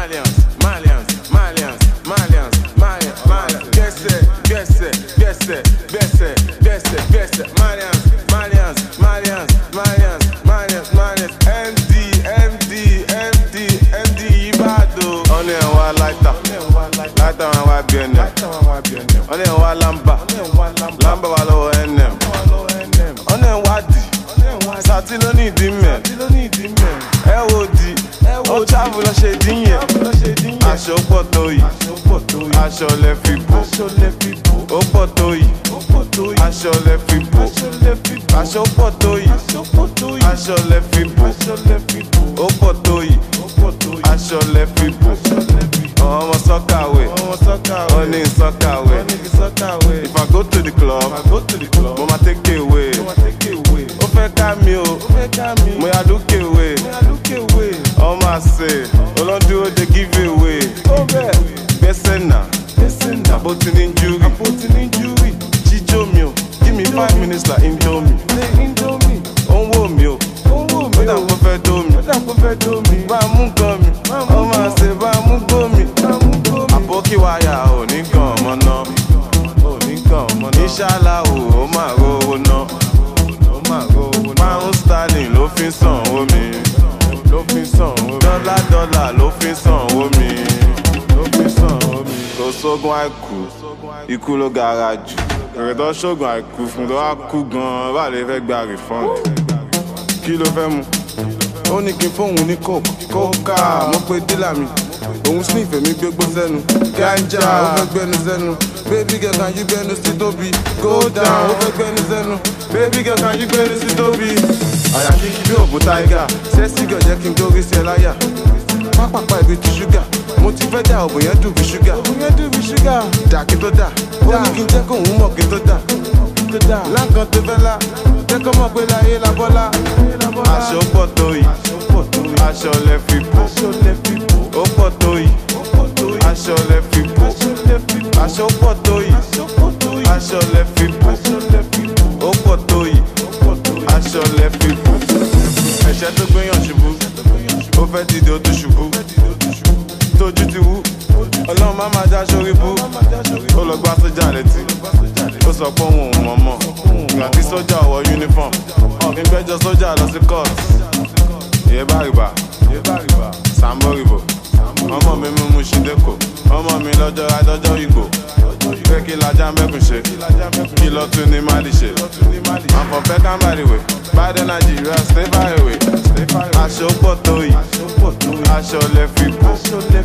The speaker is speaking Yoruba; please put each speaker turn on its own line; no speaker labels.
Malians, Malians, Malians, Malians, Malians, Malians. Gẹ̀ẹ́sẹ̀, gẹ̀ẹ́sẹ̀, gẹ̀ẹ́sẹ̀, gẹ̀ẹ́sẹ̀, gẹ̀ẹ́sẹ̀, gẹ̀ẹ́sẹ̀. Malians, Malians, Malians, Malians, Malians, Malians. MD, MD, MD, MD Ìbàdàn. Ọ̀nà ẹ̀ wá láìta, láìta wọn wá bí ẹnẹ̀. Ọ̀nà ẹ̀ wá lámbà, lámbà wà lọ́wọ́ ẹnẹ̀. Ọ̀nà ẹ̀ wá dì, sàtí ló ní ìdí mẹ́. Ẹ wo di, ó travel lọ ṣe dín yẹn. Aṣọ pọ̀ tó yìí, aṣọ lẹ fi bò. Ó pọ̀ tó yìí, aṣọ lẹ fi bò. Aṣọ pọ̀ tó yìí, aṣọ lẹ fi bò. Ó pọ̀ tó yìí, aṣọ lẹ fi bò. Ọmọ sọ́kàwé, ó ní sọ́kàwé. If I go to the club, mo ma take away. Ó fẹ́ ká mi o, mo yà look away. Ọmọ àṣẹ, olóńdúró dey give away. Gbẹ́sẹ̀ nà, àbótí ní júrì. Jíjó mi o, give me five minutes like indomie. Ó ń wò mí o, ó dà kó fẹ́ dó mi. Bá a mú nǹkan mi, ọmọ àṣẹ bá a mú gbó mi. Àbókí wáyà ò ní kàn ọmọ náà. Ìṣàlá o, ó máa rówó ná. Pound sterling ló fi ń sanwó mi. Dọ́là dọ́là ló fi ń sanwó mi. Kò sógun àìkú, ikú ló gara jù. Èrè tó ṣògùn àìkú fún tó wá kú gan-an, bá lè fẹ́ gba refund. Kí ló fẹ́ mu? Ó ní kí n fóun ní coke. Kókà, mo pe dílà mi. Òun sniff èmi gbégbó sẹ́nu. Ganja, ó fẹ́ gbẹnu sẹ́nu. Baby girl, can you gbẹnu sí tóbi? Go down, ó fẹ́ gbẹnu sẹ́nu. Baby girl, can you gbẹnu sí tóbi? Àyà kíkí bí òògùn tiger. Sẹ́sì girl jẹ́ kí n gbórí sí ẹ láyà. Pápápá ibi ti ṣúgà. Mo ti fẹ́ dà òbò yẹn dùn bí ṣúgà. Dà kí tó dà. Ó ní kí n jẹ́ kóun mọ̀ kí tó dà. Láǹkan tó fẹ́ la. Jẹ́ kó mọ̀ pé láyé la bọ́lá. Aṣọ pọ̀ tó yìí. Aṣọ lẹ fi bò. Ó pọ̀ tó yìí. Aṣọ lẹ fi bò. Aṣọ pọ̀ tó yìí. Aṣọ lẹ fi bò. Ó pọ̀ tó yìí. Aṣọ lẹ fi bò. Ẹ̀ṣẹ̀ tó gbéyàn ṣubú. Ó fẹ́ dìde ó tún ṣubú. Tójú ti wú. Ọlọ́run má máa já sórí bú. Ó lọ gbá sójà létí. Ó sọ pé òun ò mọ̀ mọ̀. Ìgbà tí sójà wọ uniform. Ọ̀gbìn gbẹ́jọ sójà lọ sí court. Ìyẹ́ bá rìbà. Sambo rìbò. Ọmọ mi mú mu ṣídẹ́kọ̀. Ọmọ mi lọ́jọ́ adọ́jọ́ ìgbò. Pé kí lajá mẹ́kùn ṣe. Kí lọ tún ní Mali ṣe. Àfọ̀fẹ́ kámbàríwé. Biden Nigeria stay far away. Aṣọ pọ̀ tó yìí. Aṣọ lẹ fi bò.